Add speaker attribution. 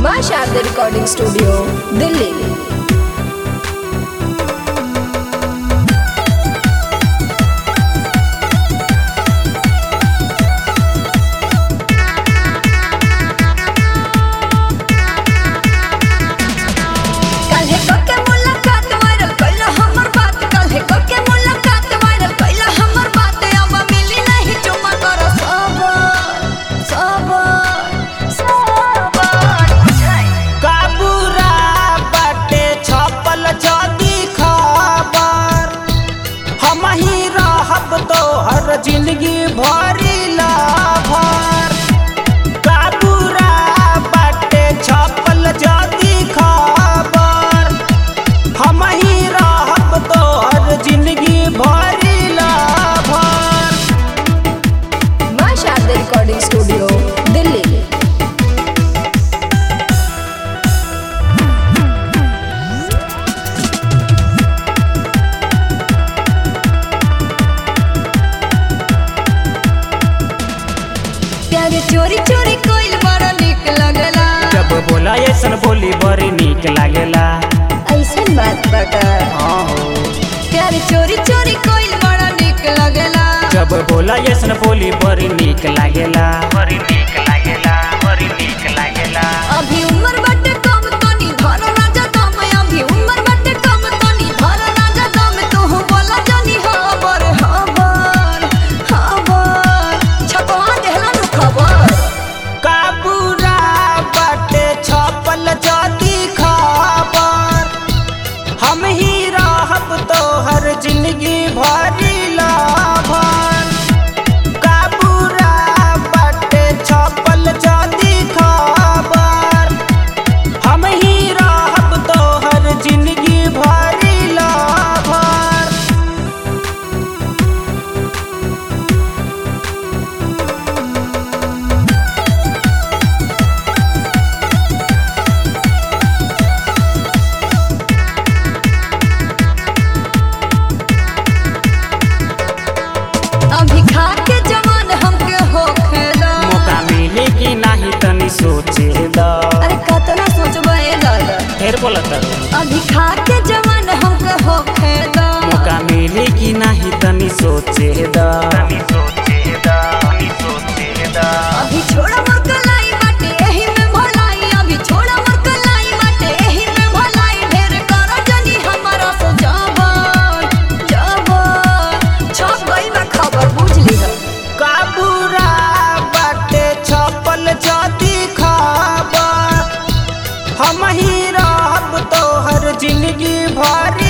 Speaker 1: माँ Sharda recording studio Delhi
Speaker 2: काल्हे कोके मुलाकात वायरल कइला हमर बात काल्हे कोके मुलाकात वायरल कइला हमर बात अब मिली नहीं चुमा कर सबर सबर सबर
Speaker 3: काबूरा बाटे छपल जदी खबर हम ही रहब तो हर जिंदगी भरी लाभर काबूरा बाटे छपल जदी खबर हम ही रहब तो हर जिंदगी भरी लाभर
Speaker 1: माँ शारदा रिकॉर्डिंग स्टूडियो दिल्ली
Speaker 2: प्यारे चोरी चोरी कोइल बड़ा निक लगला
Speaker 3: जब बोला ऐसन बोली बड़ी नीक लागेला
Speaker 2: ऐसन बात बता
Speaker 3: हाँ हो
Speaker 2: प्यारे चोरी चोरी कोइल बड़ा निक लगला
Speaker 3: जब बोला ऐसन बोली बड़ी नीक लागेला बड़ी नीक लागेला बड़ी नीक लागेला
Speaker 2: अभी उम्र बाटे कम तनी धर राजा दम अभी उम्र बाटे कम तनी धर राजा दम तू बोला जानी हबर हबर हबर छपवा देहला नु खबर
Speaker 3: काबूरा बाटे छपल जदी खबर हम ही रहब तो हर जिंदगी भरी लाभर काबूरा बाटे छपल जदी खबर हम ही रहब तो हर जिंदगी भरी लाभर
Speaker 2: अभी खा के जवान हमके होखे दा
Speaker 3: मौका मिले कि नाही तनी सोचे द
Speaker 2: अरे कतना सोचबे दादा
Speaker 3: फिर बोलत
Speaker 2: अभी खा के जवान हमके होखे दा
Speaker 3: मौका मिले कि नाही तनी सोचे द
Speaker 2: अभी छोड़ा मोर कलाई बाटे एही में भलाई अभी छोड़ा मोर कलाई बाटे एही में भलाई ढेर कर जनी हमारा से जबर जबर छप गई बा खबर बुझ लीहा
Speaker 3: काबूरा बाटे छपल जदी खबर हम ही रहब तो हर जिंदगी भरी